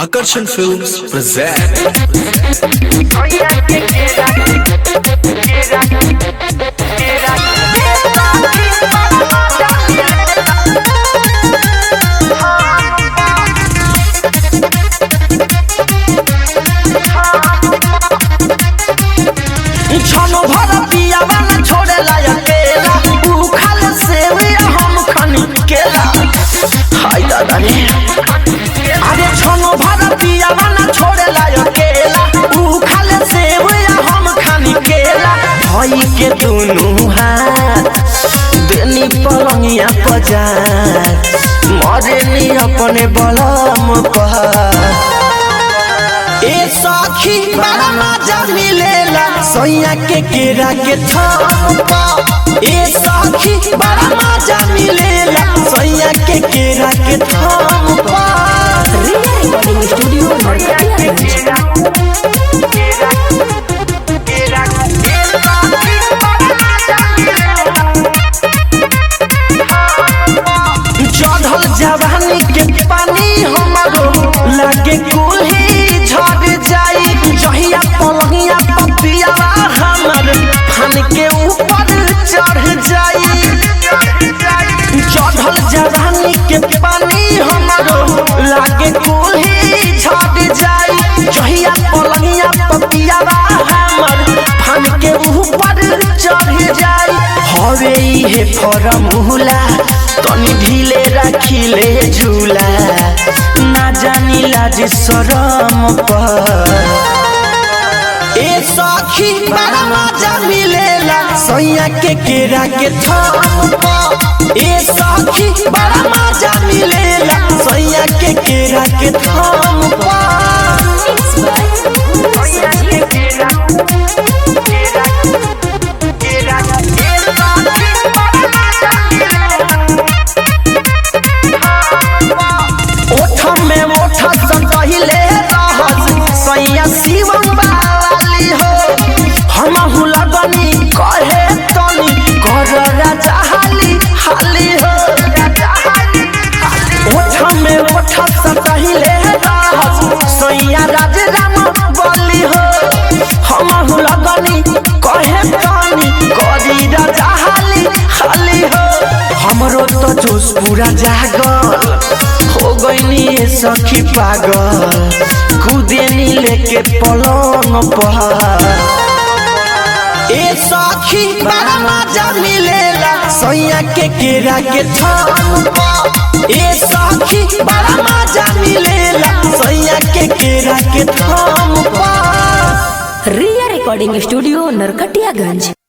Akarsan Films present छनो भर पियावा न छोड़े ला अकेला ऊ खाले सेविया हम खनी केला हाय दादा रे अरे छनो भर पियावा न छोड़े ला अकेला ऊ खाले सेविया हम खनी केला भाई के दोनों हाथ देनी पलंगिया पजार मरे नी अपने बलम पर ए सखी बड़ा मजा मिलेला सोया के केरा के थप्पा ए सखी बड़ा मजा मिलेला सोया के केरा के थप्पा रिया रिकॉर्डिंग स्टूडियो नरकटियागंज चढ़ल जवानी के पानी हमारो लागे कुल्ही झड़ जाई जहिया पलहिया पपियावा हमर फन के ऊपर चढ़ जाई चढ़ल जवानी के पानी हमारो लागे कुल्ही झड़ जाई जहिया पलहिया पपियावा हमर फन के ऊपर चढ़ जाई हवे इहे फरमुला तनी ढीले राखिले झूला ना जानी लाज शरम पर ए सखी बड़ा मजा मिलेला सैया के केरा के थप्पा ए सखी बड़ा मजा मिलेला सैया के केरा के थप्पा ओठ में ओठ सटहिले रहस सैया शिवम वाली हो हम लगनी कहे तनी कर राजा हाली हाली हो ओठ में ओठ सटहिले रहस सैया राज राम बली हो हम लगनी कहे तनी करी राजा हाली हाली हो हमरो तो जोश पूरा जागल हो गईनी ये सखी पागल खुदेनी लेके पलंग पर ए सखी बड़ा मजा मिलेला सैया के केरा के थप्पा ए सखी बड़ा मजा मिलेला सैया के केरा के थप्पा रिया रिकॉर्डिंग स्टूडियो नरकटियागंज